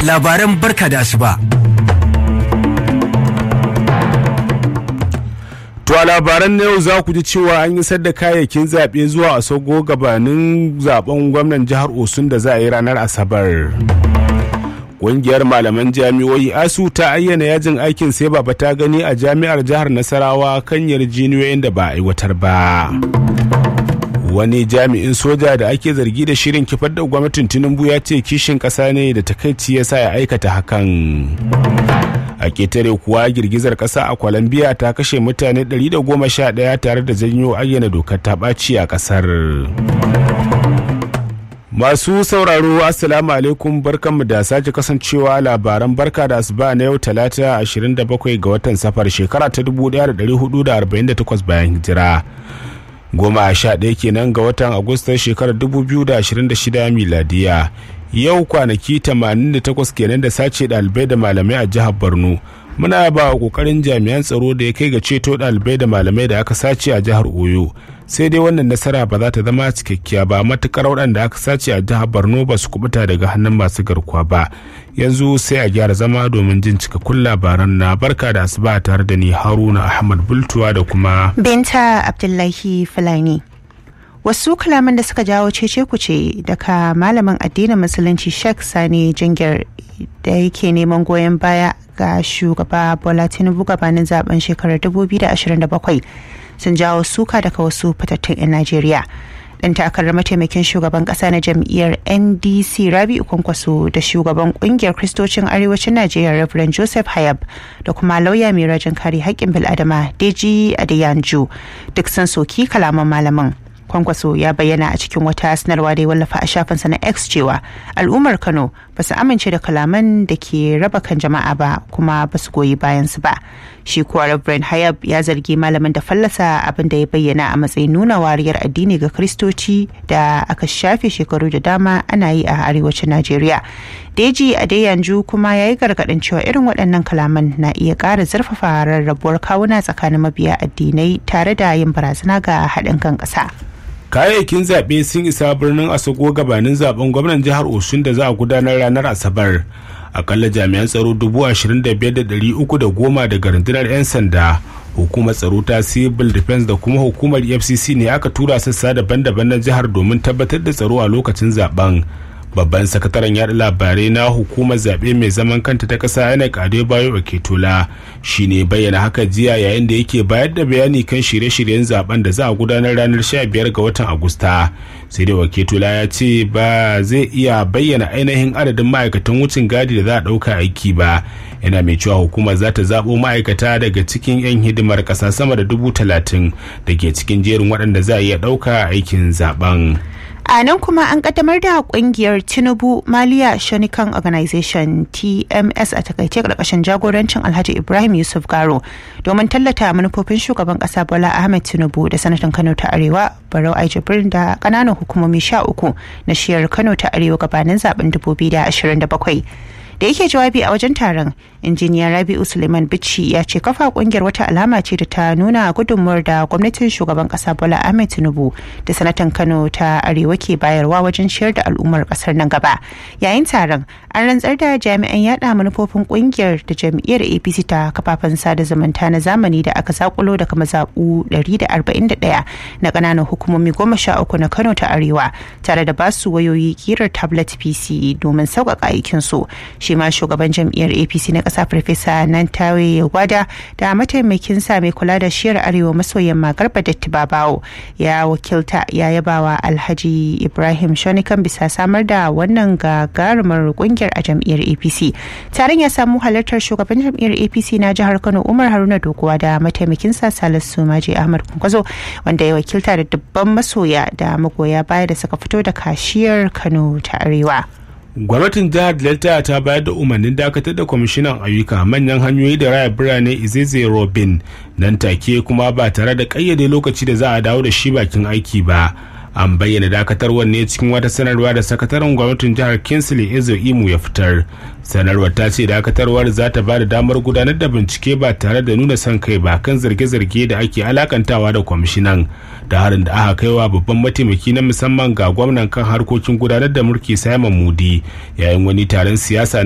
labaran barka da asuba. To a labaran na yau za ku ji cewa an yi da kayayyakin zaɓe zuwa Asogo gabanin zaben gwamnan jihar Osun da za a yi ranar Asabar. Ƙungiyar malaman jami'o'i ASU ta ayyana yajin aikin sai baba ta gani a jami'ar jihar Nasarawa kan yarjiniyoyin da ba a aiwatar ba. Wani jami'in soja da ake zargi da shirin kifar da gwamnatin Tinubu ya ce kishin ƙasa ne da takaici ya sa ya aikata hakan. a ketare kuwa girgizar ƙasa a colombia ta kashe mutane 111 tare da janyo ayyana dokar ta ɓaci a ƙasar masu sauraro assalamu alaikum barkanmu da sake kasancewa labaran barka da asuba na yau talata 27 ga watan safar shekara ta 1448 bayan hijira goma sha ɗaya kenan ga watan agustan shekarar 2026 miladiya yau kwanaki 88 kenan da sace ɗalibai da malamai a jihar borno muna ba wa kokarin jami'an tsaro da ya kai ga ceto ɗalibai da malamai da aka sace a jihar oyo sai dai wannan nasara ba za ta zama cikakkiya ba matukar waɗanda aka sace a jihar borno ba su kubuta daga hannun masu garkuwa ba yanzu sai a gyara zama domin jin cikakkun labaran na barka da asuba tare da ni haruna ahmad bultuwa da kuma binta abdullahi fulani wasu kalaman da suka jawo cece kuce daga malamin addinin musulunci sheikh sani jingir da yake neman goyon baya ga shugaba bola tinubu gabanin zaben shekarar 2027 sun jawo suka daga wasu fitattun 'yan najeriya dan takarar mataimakin shugaban kasa na jam'iyyar ndc rabi'u kwankwaso da shugaban kungiyar kristocin arewacin najeriya reverend joseph hayab da kuma lauya mai rajin kare haƙƙin bil'adama deji adeyanju duk sun soki kalaman malamin kwankwaso ya bayyana a cikin wata sanarwa da ya wallafa a shafinsa na x cewa al'ummar kano ba su amince da kalaman da ke raba kan jama'a ba kuma ba su goyi bayansu ba shi kuwa reverend hayab ya zargi malamin da fallasa abin da ya bayyana a matsayin nuna wariyar addini ga kristoci da aka shafe shekaru da dama ana yi a arewacin najeriya deji a yanzu kuma ya yi gargaɗin cewa irin waɗannan kalaman na iya ƙara zurfafa rarrabuwar kawuna tsakanin mabiya addinai tare da yin barazana ga haɗin kan ƙasa. kayayyakin zaɓe sun isa birnin asogo gabanin zaben gwamnan jihar osun da za a gudanar ranar asabar akalla jami'an tsaro goma daga rundunar 'yan sanda hukumar tsaro ta civil defense da kuma hukumar fcc ne aka tura sassa daban-daban na jihar domin tabbatar da tsaro a lokacin zaben babban sakataren yada labarai na hukumar zaɓe mai zaman kanta ta ƙasa yana ƙade bayo a ketola shine bayyana haka jiya yayin da yake bayar da bayani kan shirye-shiryen zaben da za a gudanar ranar 15 ga watan agusta sai dai waketola ya ce ba zai iya bayyana ainihin adadin ma'aikatan wucin gadi da za a ɗauka aiki ba yana mai cewa hukumar za ta zaɓo ma'aikata daga cikin 'yan hidimar ƙasa sama da dubu talatin da ke cikin jerin waɗanda za a iya ɗauka aikin zaben. a nan kuma an kaddamar da kungiyar tinubu maliya shonikan organization tms a takaice karkashin jagorancin alhaji ibrahim yusuf garo domin tallata manufofin shugaban kasa bola ahmed tinubu da sanatan kano ta arewa barau aijibir da kananan hukumomi sha uku na shiyar kano ta arewa gabanin zaben 2027 da yake jawabi a wajen taron injiniya rabi'u suleiman bichi ya ce kafa kungiyar wata alama ce da ta nuna gudunmuwar da gwamnatin shugaban kasa bola ahmed tinubu da sanatan kano ta arewa ke bayarwa wajen ciyar da al'ummar kasar nan gaba yayin taron an rantsar da jami'an yada manufofin kungiyar da jam'iyyar apc ta kafafen sada zumunta na zamani da aka zakulo daga mazaɓu 141 na ƙananan hukumomi goma sha uku na kano ta arewa tare da basu wayoyi kirar tablet pc domin sauƙaƙa aikinsu shi ma shugaban jam'iyyar apc na ƙasa farfesa nantawe gwada da mataimakin sa mai kula da shiyar arewa maso yamma garba datti babawo ya wakilta ya yabawa alhaji ibrahim shonikan bisa samar da wannan gagarumar kungiyar a jam'iyyar apc taron ya samu halartar shugaban jam'iyyar apc na jihar kano umar haruna dokuwa da mataimakin sa salisu maji ahmad kwankwazo wanda ya wakilta da dubban masoya da magoya baya da suka fito da kashiyar kano ta arewa gwamnatin jihar delta ta bayar da umarnin dakatar da kwamishinan ayyuka manyan hanyoyi da raya birane izeze robin nan take kuma ba tare da kayyade lokaci da za a dawo da shi bakin aiki ba an bayyana dakatarwar ne cikin wata sanarwa da sakataren gwamnatin jihar kinsley ezo imu ya fitar sanarwar ta ce dakatarwar za ta ba da damar gudanar da bincike ba tare da nuna son kai ba kan zarge-zarge da ake alakantawa da kwamishinan da harin da aka kaiwa babban mataimaki na musamman ga gwamnan kan harkokin gudanar da mulki simon mudi yayin wani taron siyasa